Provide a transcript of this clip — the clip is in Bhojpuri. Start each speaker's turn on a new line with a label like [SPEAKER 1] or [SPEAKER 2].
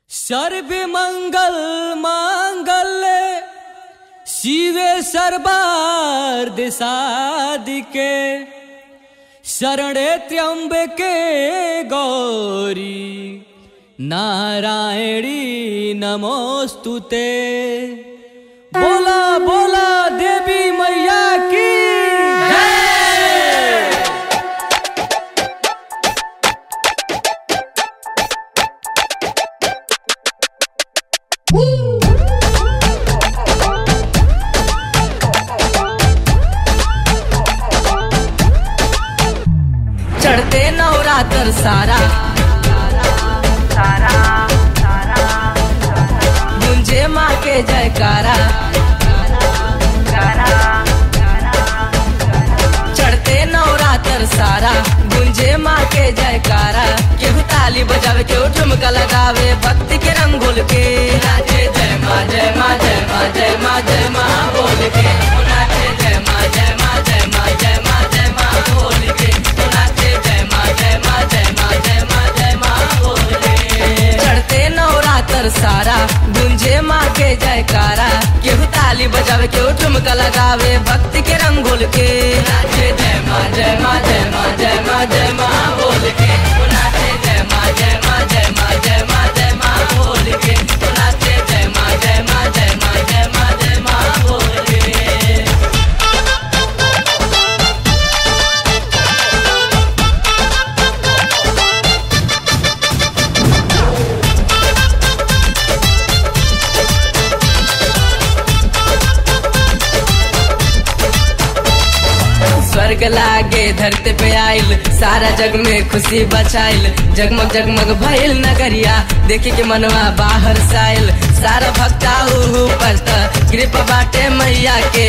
[SPEAKER 1] सर्वे मंगल मांगल्य शिवे सर्वार्थ साधिके शरणे त्र्यंबके गौरी नारायणी नमोस्तुते बोला बोला देवी मैया की जय
[SPEAKER 2] चढ़ते नवरात्र सारा गुंजे माँ के जयकारा चढ़ते नवरात्र सारा गुंजे माँ के जयकारा केहू ताली बजावे केहू ठुमका लगावे भक्ति के रंगोल के नाचे जय माँ जय माँ जय माँ जय माँ जय माँ बोल के नाचे जय माँ जय माँ जय माँ जय माँ जय माँ बोल के नाचे जय माँ जय माँ जय माँ जय माँ जय माँ बोल के चढ़ते नवरात्र सारा गुंजे माँ के जयकारा केहू ताली बजावे केहू ठुमका लगावे भक्ति के रंगोल के नाचे जय माँ जय माँ जय माँ जय माँ जय माँ बोल के नाचे जय माँ जय माँ जय माँ जय माँ जय माँ बोल के नाचे जय माँ जय माँ जय माँ जय माँ जय माँ बोल के स्वर्ग लागे धरती पे आइल सारा जग में खुशी बचाइल जगमग जगमग भइल नगरिया देखी के मनवा बाहर साइल सारा भक्ता ऊपर त कृपा बाटे मैया के